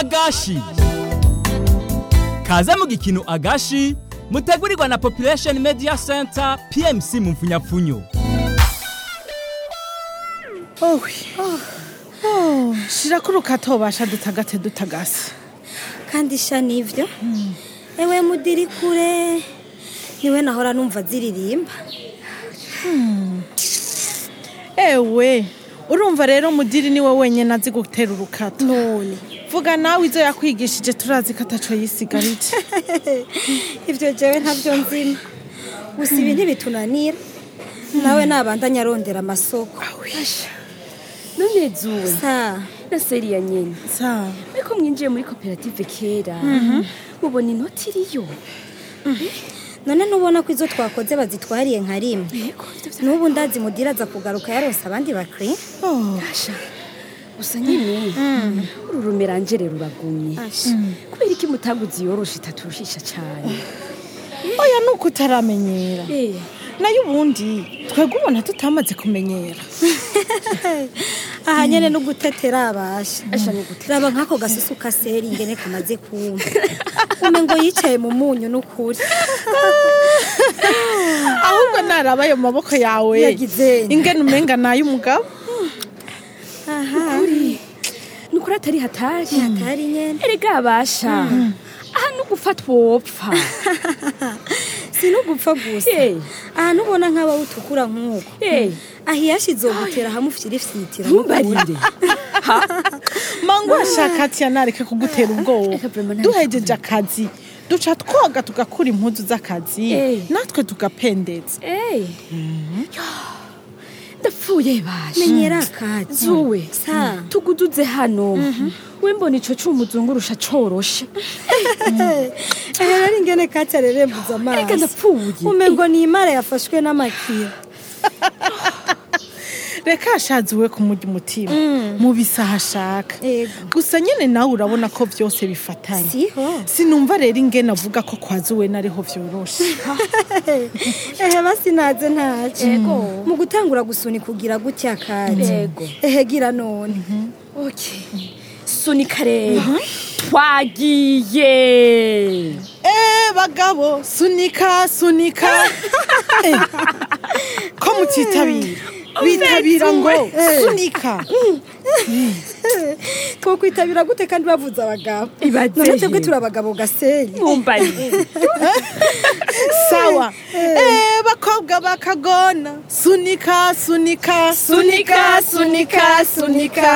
agashi kaze mu gikino agashi mutegurirwa na population media center pmc mu mfunyapfunyo owe shira ko urukatobasha dutagate dutagase kandi sha nivyo ewe mudiri kure niwe nahora numva ziririmba ewe urumva rero mudiri niwe wenyine azi gutera urukato none vuga nawe izo yakwigishije turazi ko ataco yisigarije ivyo jewe ntavyo nzima gusa ibi ntibitunanira nawe nabandanya arondera amasoko none zuwe sa na seriya nyene sawa ariko mwinjiye muri koperative kera mubona inoti iriyo none ntubona ko izo twakoze bazitwariye nka rimwe yego ivyo vya- n'ubu ndazi mudira aza kugaruka yaronse abandi bakri Oh, Asha, gusa nyine uru rumerangere ruragumye kubera iki mutaguzi yoroshe itaturushisha cyane oya nuko utaramenyera Eh, nayo ubundi twebwe ubona tutamaze kumenyera aha nyene no gutetera abasha Asha ni gute raba nk'ako gasusu kaseri ingene kamaze kumva ume ngo yicaye mu munyu n'ukuri ahubwo naraba ayo maboko yawe Yagize nde? ingene umenga nay'umugabo kuri ni ukuri atari hatari hatari nyene erega abasha aha no gufatwa wopfa si no gupfa gusa Eh. ahantu ubona nk'aba utukura nk'uko Eh, ahiyashize gutera hamwe ufyirifyitira ntumbarire mangu ashaka ati yanareke kugutera ubwoba Eka vraiment ntabikunda. duhejeje akazi duca twoga tugakura impuzu z'akazi Eh. natwe tugapendeza Eh. Yo, ndapfuye basha menyera akazi zuwe sa tuguduze hano we mbona ico c'umuzungurusha coroshe ehe rero ingene kati arerembuza erega amazi ndapfuye ume ngo ni imara yafashwe n'amakira reka ashazi we kumurya umutima mu bisaha ashaka Ego. gusa nyine nawe urabona ko byose bifatanye siho sinumva rero ingene avuga ko kwazi we nariho vyoroshe ehe basi naze ntacyo Ego. mu gutangura gusunika kugira gutya kazi Ego. ehe gira none okay sunika rero twagiye Eh bagabo sunika sunika Eh, ko mutitabira bitabira ngo sunika twokwitabira gute kandi bavuze abagabo Ibaze none twebwe he. turi abagabo gasenyi mumbarire sawa Eh bakobwa bakagona sunika sunika sunika sunika sunika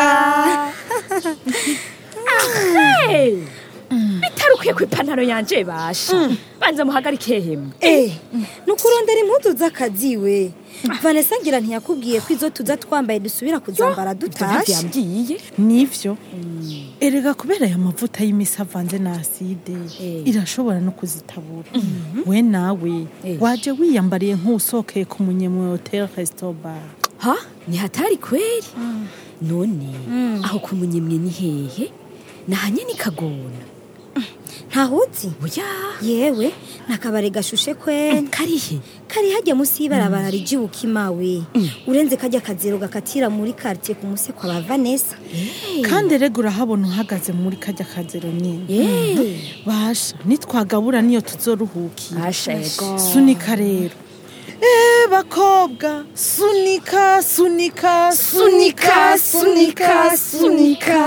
Hey! bitarukwiye ku ipantaro yanje basha banza muhagarike hemwe Eh, nukurondera impuzu z'akazi we vanessa ngira ntiyakubwiye ko izo tuza twambaye dusubira kuzambara dutashe yambwiye nivyo erega kubera aya mavuta y'imisi avanze na aside Eh. irashobora no kuzitabura we nawe Eh. waje wiyambariye nk'usokeye ku munyemwe hotel restobar ha ni hatari kweli none aho ku munyemwe ni hehe nahanye ni kagona ntahuzi oya yewe nakabare gashushe kwene karihe kari hajya munsi y'ibarabara rijibuka imawe urenze kajya akazero gakatira muri quartier ku musi kwa ba vanessa kandi erega urahabona uhagaze muri kajya kazero nyine Eh. basha nitwagabura niyo tuzoruhukira asha ego sunika rero Eh bakobwa sunika sunika sunika sunika sunika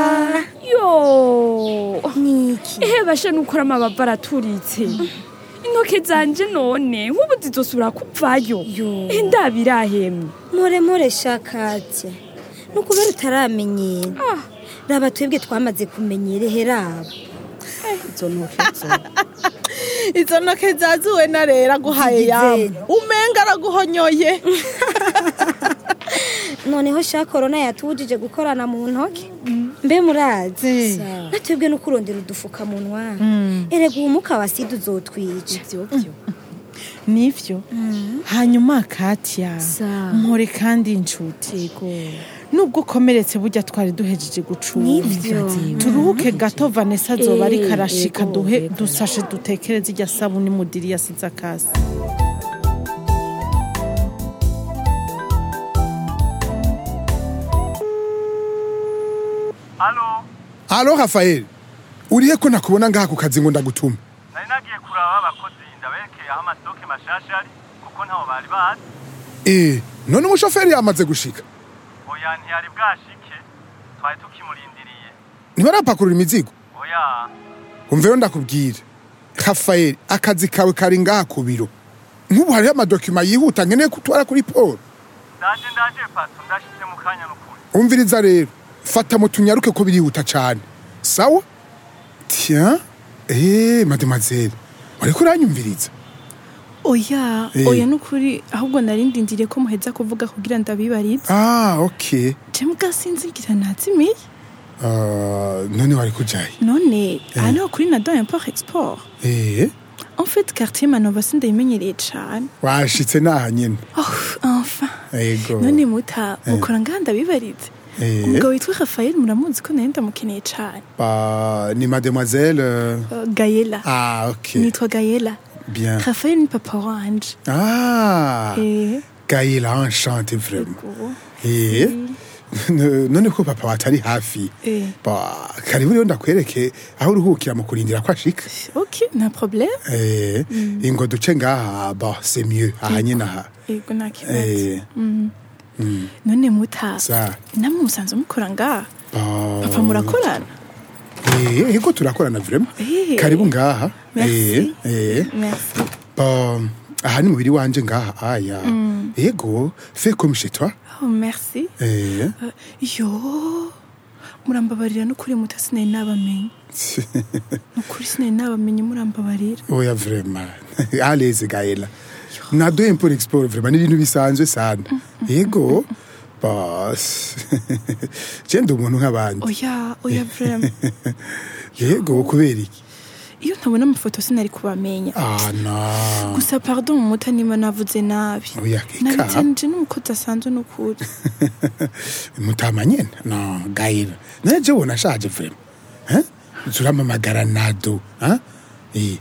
yo niki ehe basha nukora amababa araturitse intoke zanje none nk'ubu zizosubira kuvayo Yo. Eh, ndabirahemwe more more shakatya nukubera utaramenyera Ah. raba twebwe twamaze kumenyera heraba izo ntoke zo izo ntoke zazuwe na rero aguhaye Zigize. yamu umenga araguhonyoye noneho sha korona yatubujije gukorana mu ntoke mbe murazi Eh. natwebwe no kurondera udufukamunwa erega ubumuka wa sida uzotwica ivyo vyo nivyo hanyuma katya Sa. mpore kandi inshuti yego nubwo ukomeretse burya twari duhejeje gucunga Nivyo. turuhuke gato vanessa azoba ariko Eh, arashika ego, duhe ego. dusashe dutekereze irya sabuni mudiri yasize akasi Halo Rafael, urihe ko nakubona ngaha ku kazi ngo ndagutume nari nagiye kuraba abakozi ndaberekeye aho amastoke mashasha ari kuko ntaho bari bazi eh none umushoferi yamaze gushika oya ntiyari bwashike twari tukimurindiriye ntibarapakurura imizigo oya umva rero ndakubwira rafael akazi kawe kari ngaha ku biro nk'ubu hariho amadokima yihuta nkeneye kutwara kuri paul ndaje ndaje pato ndashitse mu kanya n'ukuri umviriza rero fata mu tunyaruke ko birihuta cyane sawa tiya eee mademoiselle wariko uranyumviriza oya Eh. oya nukuri ahubwo narindindiriye ko muheza kuvuga kugira ndabibarize ah ok je mugasinzigira nazimiye Ah, none wari kujaye none aha niho kuri nado import export eee en fait quartier manova sindayimenyereye cane washitse naha nyene oh enfin ego none muta mukora ngaha ndabibarize Eh. umugabo witwa rafael muramuzi ko nari ndamukeneye cane Ba, ni mademoiselle euh, Uh, gayela ah ok nitwa gayela bien rafael ni papa wanje ah Eh, gaila enchanté vraiment go. Eh, none ko papa watari hafi Eh. ba karibu rero ndakwereke aho uruhukira mu kurindira ko ashika ok nta problème Eh, ingo duce ngaha ba c'est mieux aha nyine aha yego nta kibazo Eh, none muta sa namwe musanze mukora ngaha ba papa murakorana eh ego turakorana vraiment Eh. karibu ngaha Merci. eh eh merci ba aha ni mubiri wanje ngaha aya ego fais comme chez toi oh merci eh Uh, yo murambabarira n'ukuri muta sinari nabamenye n'ukuri sinari nabamenye murambabarira oya vraiment allez gaela nado import export vraiment ni ibintu bisanzwe sana ego bas je ndi umuntu nk'abandi oya oya vraiment yego kubera iki iyo ntabona amafoto sinari kubamenya ah na gusa pardon muta niba navuze nabi oya ika nabitsanije n'umukozi asanzwe n'ukuri mutama nyene no gaela naje je wona shaje vraiment hein zuramamagara nado hein eh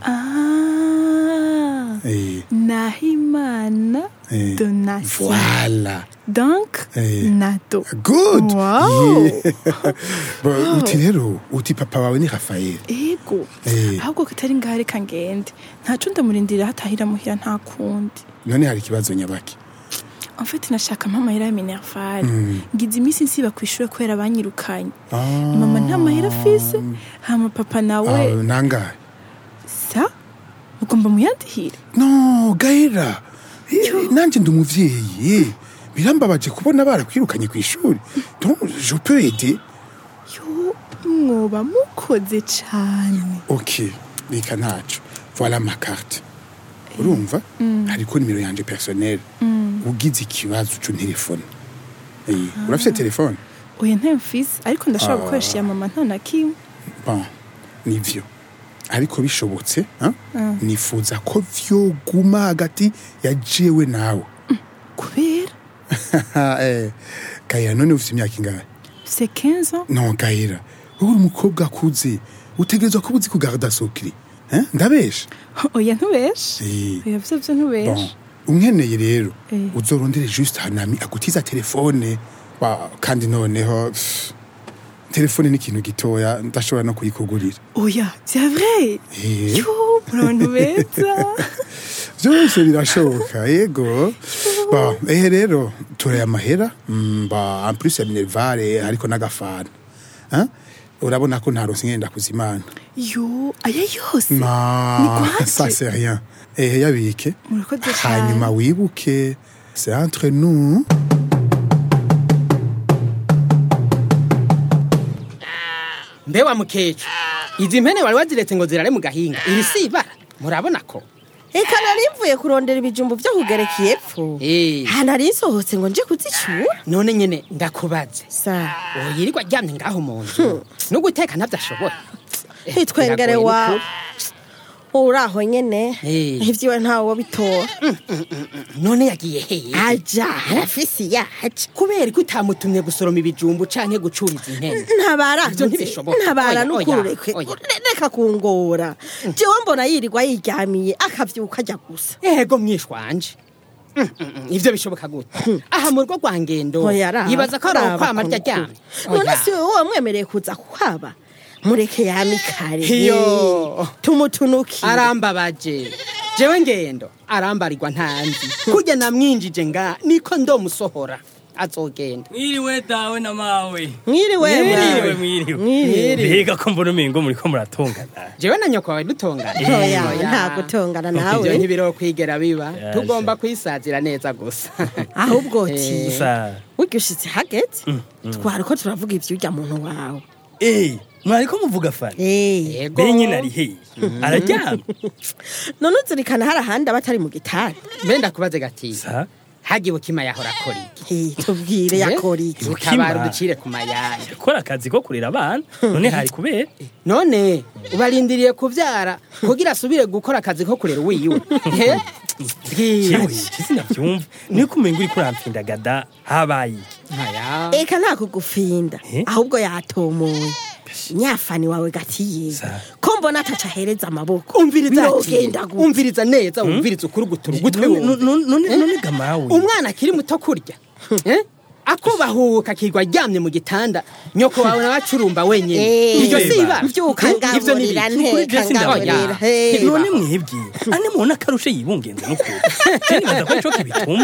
ah eh nahimana eh donation voilà donc Eh. nado good Wow. Yeah. Ba, uti rero uti papa wawe ni rafael ego Eh. ahubwo katari ngaho reka ngende ntaco ndamurindira hatahira muhira nta kundi none hari ikibazo nyabaki en fait nashaka mpamahera ya minerval ngize iminsi nsiba ku ishuri kubera banyirukanye Ah. mama nta mahera afise hama papa nawe Ah, nangahe sa ugomba muyandihira no gaera Eh, nanje ndi umuvyeyi birambabaje kubona barakwirukanye ku ishuri donc je peux aider yo mwoba mukoze cane ok reka ntaco voilà ma carte urumva hariko nimero yanje personnel ugize ikibazo uca telefone urafise telefone oya ntayo mfise ariko ndashobora gukoresha iya mama nta na kimwe bon nivyo ariko bishobotse hein? nifuza ko vyoguma hagati ya jewe nawe kubera Eh, gaira none ufite imyaka ingahe c'est 15 ans no gaira wowe uri umukobwa akuze utegerezwa kuba uzi kugarda sokiri hein? ndabesha oya ntubeshe Eh. oya vyo vyo bon ntubeshe unkeneye rero Eh. uzorondere juste hanami agutiza telefone Ba, kandi noneho pff, telefone ni ikintu gitoya ndashobora no kuyikugurira oya c'est vrai Eh. yo muri abantu beza byose birashoboka yego ba ehe rero turaya amahera mm, ba en plus ya minervare ariko n'agafana Hein? urabona ko ntaronse ngenda kuzimana yo aya yose ma Ni kwaki? ça c'est rien ehe yabike Murakoze cyane. hanyuma wibuke c'est entre nous mbe wa mukecu izi mpene wari waziretse ngo zirare mu gahinga iri si ibara murabona ko Eka nari mvuye kurondera ibijumbu byo kugereka epfo Eh. aha nari nsohotse ngo nje kuzicura none nyene ndakubaze sa uyirirwa aryamye ngaho mu nzu no guteka ntabyo ashoboye Eh, hitwengere biragoye wa n'ukuri. uri aho nyene Eh. ivyiwe ntawe wabitora none yagiye hehe aja arafise yaje kubera ko utamutumye gusoroma ibijumbu canke gucuriza impene ntabara Ivyo ntibishoboka. ntabara Oya, n'ukuri oya, rekwe oya. reka kungora jewe mbona yirirwa yiryamiye akavyuka ajya gusa ego mwishwanje Mm, mm, mm, ivyo bishoboka gute aha mu rugo rwa ngendo Oya, raba, yibaza ko ari raba ukwama ko rya nukuri. ryamye none Oya. si wowe wamwemereye kuza kuhaba mureke yamikare Iyo. tumutunukire arambabaje jewe ngendo arambarirwa ntanzi kurya namwinjije nga niko ndomusohora azogenda mwiriwe dawe na mawe mwiriwe mwiriwe mwawe. mwiriwe Mwiriwe. mbega ko mbona umengo muriko muratongana jewe na nyoko wawe dutongana Oya, Oya. nta gutongana nawe. Ivyo ntibirokwigera biba Yaje. tugomba kwisazira neza gusa ahubwo Eh, ti gusa burya ushitse hageze twari ko turavuga ivyurya muntu wawe eh mwariko muvuga fani Eh, Yego. be nyine ari hehe araryama none uzirikana hari ahandi aba atari mu gitanda mbe ndakubaze gati sa hagiwe kima yahora akora iki Eh, tubwire yakora iki utabara Ukima. uducire ku mayaya akora akazi ko kurera abana none hari kubera none ubarindiriye kuvyara kugira asubire gukora akazi ko kurera uwiwe Eh? Bwira. yewe sinavyumva niko umengo uriko urampfindagada habaye iki? Aya. eka nta kugufinda Eh? ahubwo yatomoye nyafani wawe gatiye Sa. ko mbona ataca ahereza amaboko umviriza ati, Birogenda gute? umviriza neza umviriza ukurugutura ugutwi None- wumva none none- none gamawe umwana akiri muto kurya Eh? akubahuka akirwa aryamye mu gitanda nyoko wawe nawe acurumba wenyine Eh, iryo si ibara mvyuka Eh, ivyo ni ngaburira ibiki? Kuri nteka Jesse ndabagira. ngaburira Hey. none mwebwe ane mubona akarushe yibungenze n'ukuri je nibaza ko ico kibituma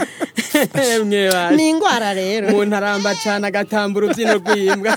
Emwe basi. ni ingwara rero umuntu aramba cane agatamba urubyino rw'imbwa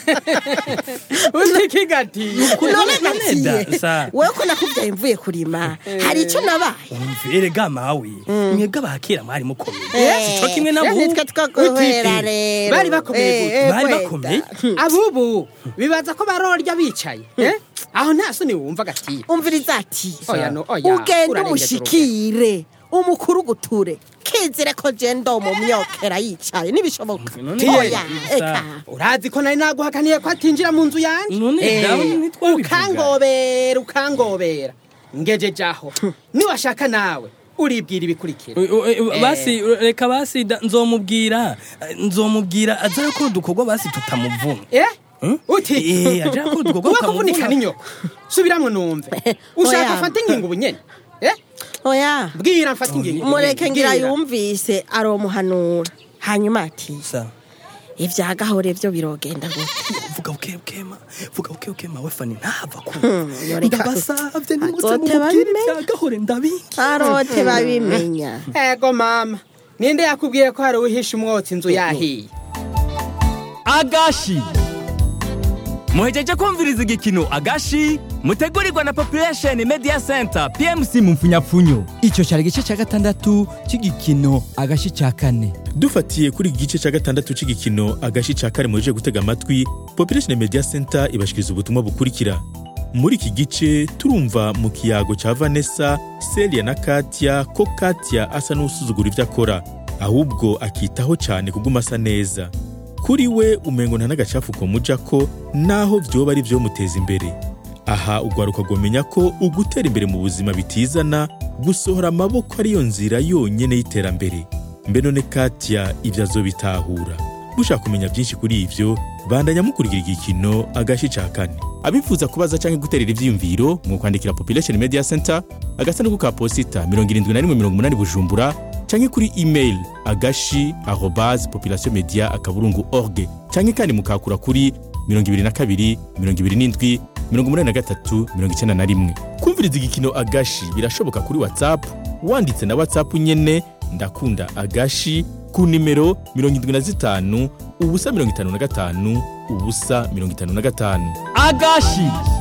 utiki gatiye none none da, gatiye sa. wewe ko nakubyaye mvuye kurima hari icyo nabaye umvere gamawe mwebwe abakera mwari mukomeye Eh, sico kimwe n'abubu nitwe twaguhera rero Bari bakomeye Eh, gute? eh, bari kwenda. bakomeye abubu bibaza ko barorya bicaye eh? aho nta soni wumva gatiye umviriza ati Oya, no, oya, ugende urarengeje umushikire umukuru guture kizire ko je ndo mu myokera yicaye nibishoboka None oya sa. eka urazi ko nari naguhakaniye ko atinjira mu nzu yanje None Eh, dawe ntitwabivuga. ukangobera ukangobera ngejeje aho niwashaka nawe uribwira ibikurikira U- u- u- Eh. basi reka basi da- nzomubwira nzomubwira aza arakora udukorwa basi tutamuvuna Eh? Hmm? uti Eh, aje akora udukorwa uba kuvunika tukamuvuna n'inyoko subiramwo numve ushaka Oya. afata ingingo ubunyene Eh? oya bwira mfata ingingo mureke ubunyene. ngira Bwira. yumvise aromuhanura hanyuma ati Sa, ivya gahore vyo birogenda gute vuga buke bukema vuga buke bukema we fani ntava ku yoreka ndabasavye nimutse Azote mumubwire babimenya. vya gahore ndabinki arote babimenya ego mama ninde yakubwiye ko hari uhisha umwotsi inzu yahiye agashi muhejeje kumviriza igikino agashi mutegurirwa na population media center pmc mu mfunyapfunyo icyo cyari igice cya gatandatu cy'igikino agashi cya kane dufatiye kuri iki gice cya gatandatu cy'igikino agashi cya kare muje gutega amatwi population media center ibashikiriza ubutumwa bukurikira muri iki gice turumva mu kiyago cya vanessa celia na katia ko katia asa n'usuzugura ibyo akora ahubwo akitaho cyane kuguma asa neza kuri we umengo nta n'agacafu komuja ko naho vyoba ari vyomuteza imbere aha ugwaruka rwomenya ko ugutera imbere mu buzima bitizana gusohora amaboko ariyo nzira yonyene y'iterambere mbe none katya ibyo azobitahura mushaka kumenya byinshi kuri ivyo bandanya mukurikira igikino agashi ca kane abifuza kubaza canke guterera ivyiyumviro mu kwandikira population media center agasanduku ka posita 7180 bujumbura canke kuri email agashi arobase population media akaburungu org canke kandi mukakura kuri 22 27 83 91 kumviriza igikino agashi birashoboka kuri whatsapp wanditse na whatsapp nyene ndakunda agashi ku nimero 75 ubusa 55 ubusa 55 agashi